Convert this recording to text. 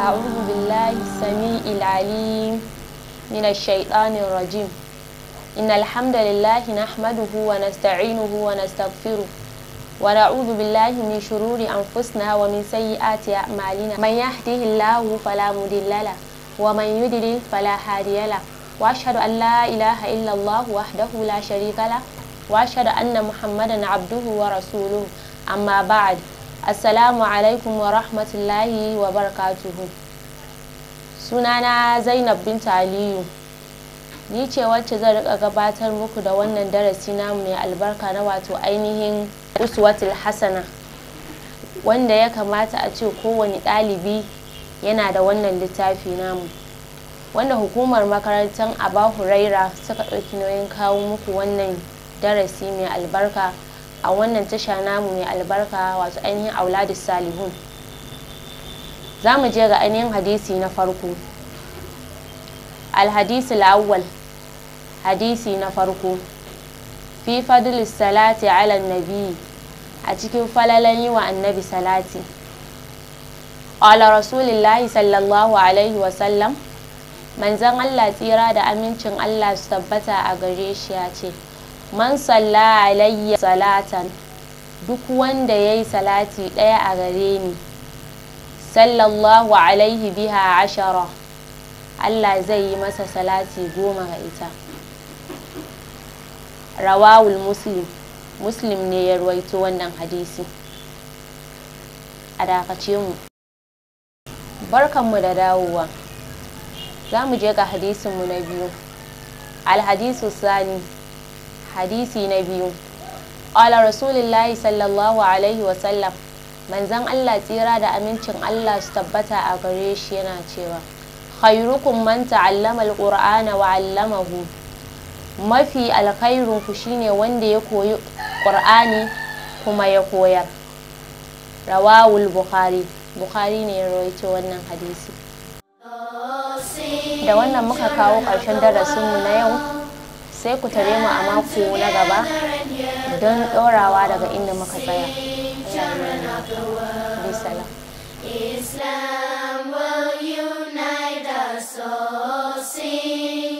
أعوذ بالله السميع العليم من الشيطان الرجيم إن الحمد لله نحمده ونستعينه ونستغفره ونعوذ بالله من شرور أنفسنا ومن سيئات أعمالنا من يهده الله فلا مضل له ومن يضلل فلا هادي له وأشهد أن لا إله إلا الله وحده لا شريك له وأشهد أن محمدا عبده ورسوله أما بعد Assalamu alaikum wa rahmatullahi wa barakatuhu. Sunana Zainab binta Aliyu. Ni ce wacce zan rika gabatar muku da wannan darasi namu mai albarka na wato ainihin uswatul hasana wanda ya kamata a ce kowane ɗalibi yana da wannan littafi namu. Wanda hukumar makarantar Aba Huraira suka ɗauki nauyin kawo muku wannan darasi mai albarka. a wannan tasha namu mai albarka wato ainihin auladus salihun za mu je ga ainihin hadisi na farko alhadisi la'awwal hadisi na farko fi fadlis salati ala nabi a cikin falalan yi wa annabi salati ala rasulillahi sallallahu alaihi wasallam manzan allah tsira da amincin allah su tabbata a gare shi ya ce man salla alayya salatan duk wanda ya yi salati ɗaya a gare ni sallallahu alaihi biha ashara Allah zai yi masa salati goma ga ita rawawul muslim muslim ne ya ruwaito wannan hadisi a dakace mu barkanmu da dawowa za mu je ga hadisinmu na biyu alhadisu sani hadisi na biyu ƙwala rasulullahi sallallahu alaihi wasallam manzan allah tsira da amincin allah su tabbata a gare shi yana cewa khairukum man ta'allama alqur'ana wa 'allamahu mafi alkhairun ku shine wanda ya koyi qur'ani kuma ya koyar rawawul bukhari bukhari ne ya rawaito wannan hadisi da wannan muka kawo ƙarshen darasinmu na yau sai ku tare mu a mako na gaba don ɗorawa daga inda muka tsaya. Islam will unite us all. Sing.